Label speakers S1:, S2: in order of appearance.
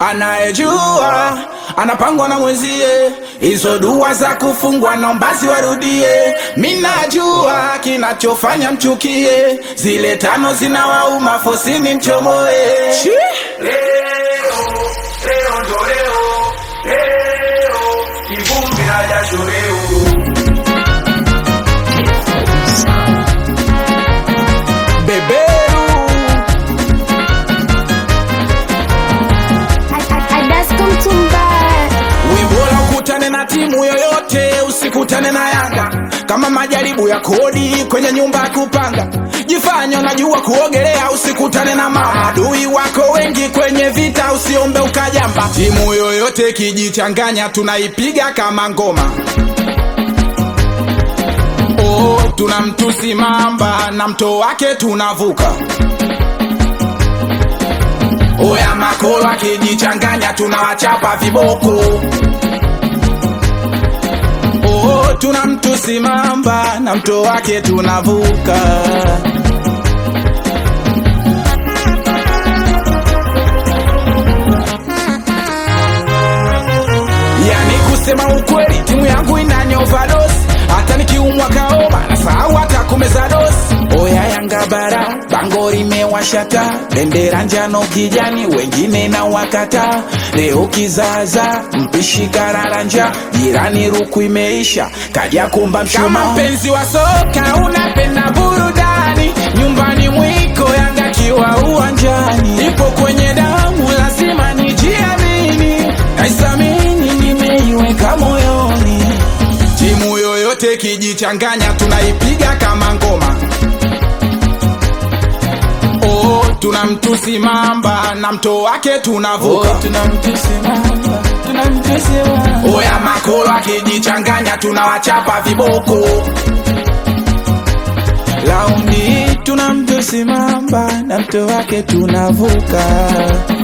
S1: Anayejua anapangwa na mwenzie, hizo dua za kufungwa naomba ziwarudie. Minajua kinachofanya mchukie, zile tano zinawauma fosini mchomoe.
S2: Leo, leo ndo leo, leo, kivumbi na jasho leo.
S1: Beberu
S3: Adasko Mtumbara
S1: Wimbola ukutane na timu yoyote, usikutane na Yanga kama majaribu ya kodi kwenye nyumba ya kupanga. Jifanye unajua kuogelea, usikutane na maadui wako wengi kwenye vita, usiombe ukajamba. Timu yoyote ikijichanganya, tunaipiga kama ngoma. Oh, tuna mtusi mamba na mto wake tunavuka. Oya makolo akijichanganya tunawachapa viboko. Oh, tuna mtusi mamba na mto wake tunavuka. Yani kusema ukweli, timu yangu inanya overdose. Hata nikiumwa kaoma na sahau hata kumeza dosi. Oya Yanga bara, bango limewashata, bendera njano kijani, wengine na wakata. Leo kizaza, mpishi kararanja, jirani ruku imeisha, kaja kumba mshumaa. Kama mpenzi wa soka unapenda burudani, nyumbani mwiko Yanga kiwa uwanjani, ipo kwenye damu, lazima nijiamini, naisamini, nimeiweka moyoni. Timu yoyote kijichanganya, tunaipiga kama ngoma. Oh, tuna mtusi mamba na mto wake tunavuka. Oya makolo akijichanganya, tunawachapa viboko. Laundi tuna mtusi mamba na mto wake tunavuka.